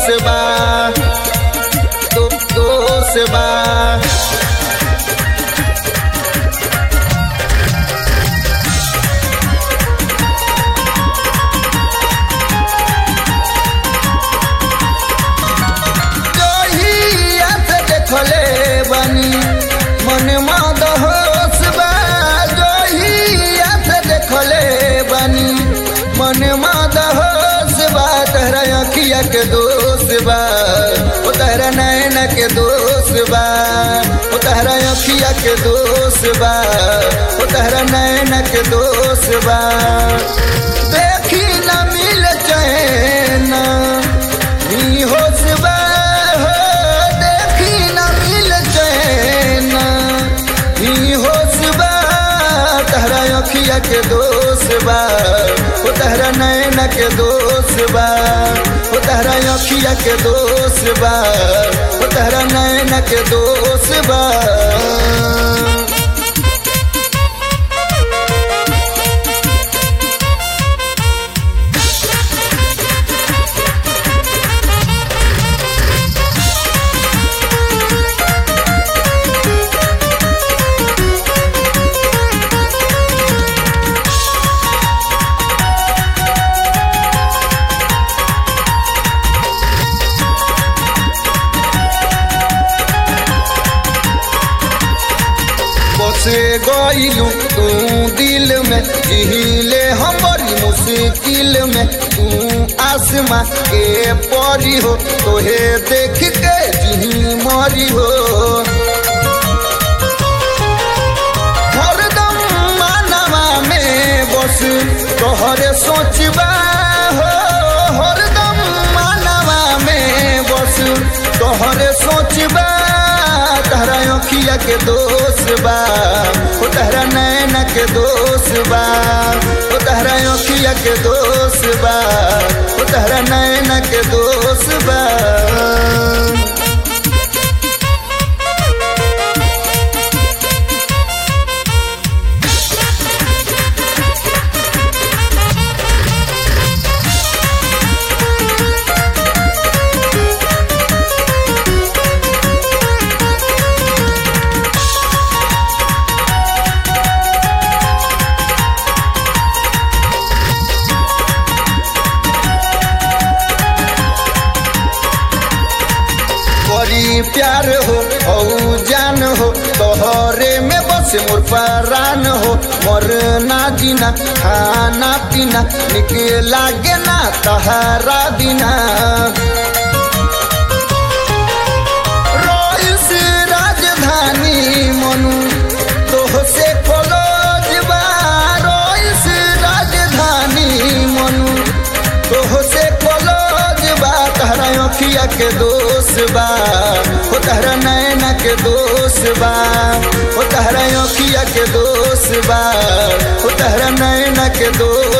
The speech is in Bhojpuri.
दोष बा दो, दोष बा जहिया से देखले बनी मन मद होश बा जहिया से देखले बनी मन मद होश बा तहरा अखिया के दोष बा ओ तहरा नैन के दोष बा ओ तहरा अखिया के दोष बा ओ तहरा नैन के दोष बा देखी न मिल चैन ई होश बा हो देखी न मिल चैन ई होश बा तहरा अखिया के दोष बा ओ तहरा नैन के दोष बा ओ तहरा अखिया के दोष बा ओ तहरा नैन के दोष बा बसे गईलू तू दिल में जिहिले हमारी मुश्किल में तू आसमां के परी हो तोहे देख के जिही मरी हो हरदम मानवा में बस तोहरे सोचबा हो हरदम मानवा में बस तोहरे सोचबा तहरा अखिया के दोष बा ओ तहरा नैना के दोष बा ओ तहरा अखिया के दोष बा ओ तहरा नैना के दोष बा बड़ी प्यार हो औ जान हो तोहरे में बस मोर परान हो मोर ना जीना खाना पीना निक लागे ना तहरा बिना रोइस राजधानी मनु तोह से खोलोज बा रोइस राजधानी मनु तोह से खोलोज बा तहरा अखिया के दोष बा हो तहरा नैना के दोष बा हो तहरा अखिया के दोष बा हो तहरा नैना के दोष